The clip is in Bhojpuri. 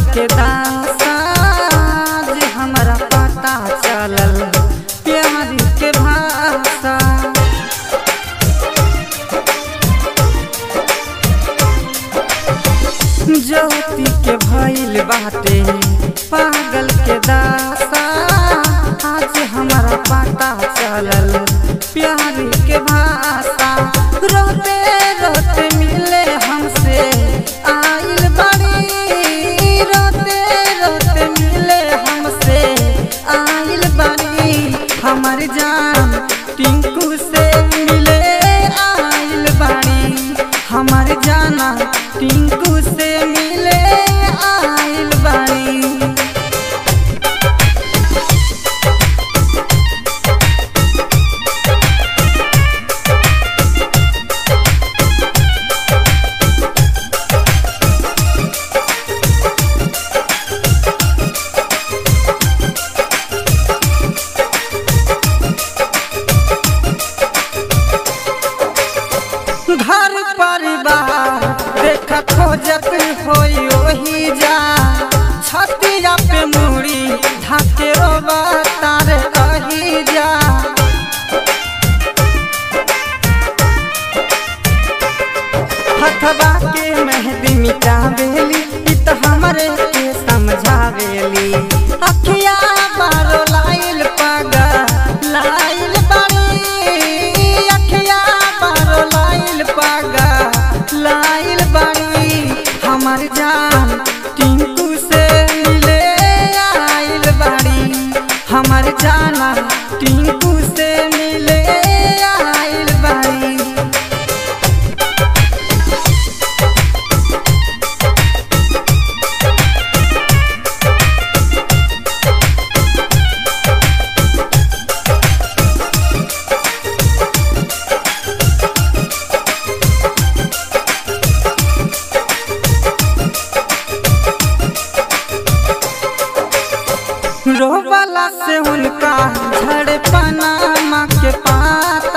के दासा जे हमरा पता चलल प्यार के भाषा ज्योति के भइल बाटे पागल के दासा आज हमारा पता चलल प्यार के भाषा रोते रोते मिले हमसे आइल बड़ी रोते रोते मिले हमसे आइल बड़ी हमार जान टिंकू से मिले आइल बड़ी हमार जाना टिंकू से मिले आइल बड़ी घर परिवार देख खोजत होई ओही जा छतिया पे मुड़ी ढाके रोबा तारे कही जा हथवा के मेहंदी मिटावेली इ त हमरे के समझावेली अखिया बारो लाइल पागा लाइल बाड़ी अखिया बारो लाइल पागा लाइल बाड़ी हमार जान टिंकू से मिले आइल बाड़ी हमार जाना टिंकू से मिले आइल बाड़ी रोवाला से उनका झड़ पनामा के पात